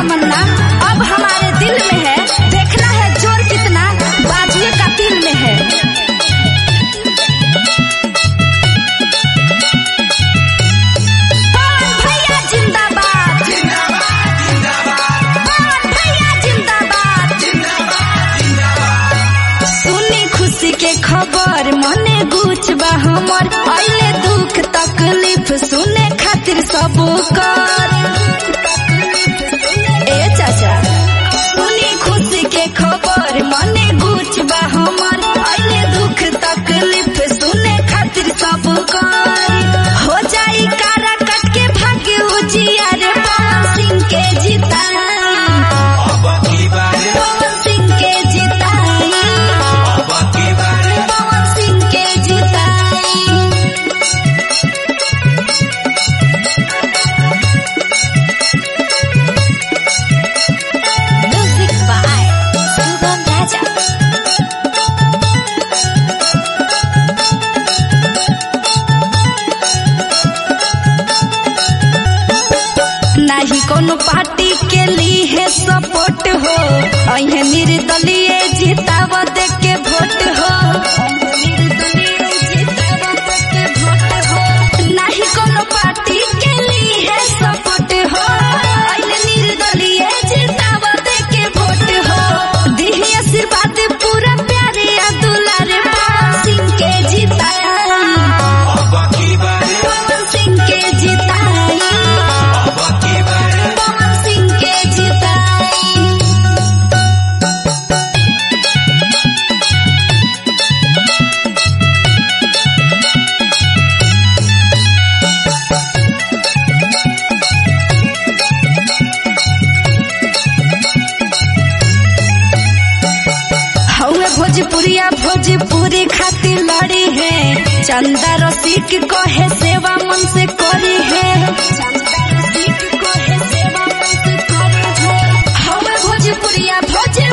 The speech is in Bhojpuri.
तमन्ना अब हमारे दिल में है देखना है जोर कितना बाजुए का दिल में है पवन भैया जिंदाबाद पवन भैया जिंदाबाद सुनी खुशी के खबर मने गुच बा हमर अइले दुख तकलीफ सुने खातिर सब कर ए चाचा सुनी खुशी के खबर मने गुच बा हमर अइले दुख तकलीफ सुने खातिर सब कर हो जाई कारा कट के भाग्य उजिया रे पवन सिंह के जिताई पवन सिंह के जिताई पवन सिंह के जिताई म्यूजिक बाय सुगम राजा नाही कोनो पार्टी के लिए है सपोर्ट हो अहे निर्दलीय जिताव दे के वोट हो नाही कोनो पार्टी के लिए है सपोर्ट हो अहे निर्दलीय जिताव दे के वोट हो दिही आशीर्वाद पूरा प्यारे आ दुलारे पवन सिंह के जिताई पवन सिंह के जिताई पवन सिंह के जिताई हौवे भोजपुरिया भोजपुरी खातिर लड़ी है चंदा रसिक कहे सेवा मन से करी है चंदा रसिक कहे सेवा मन से करी है हौवे भोजपुरिया भोज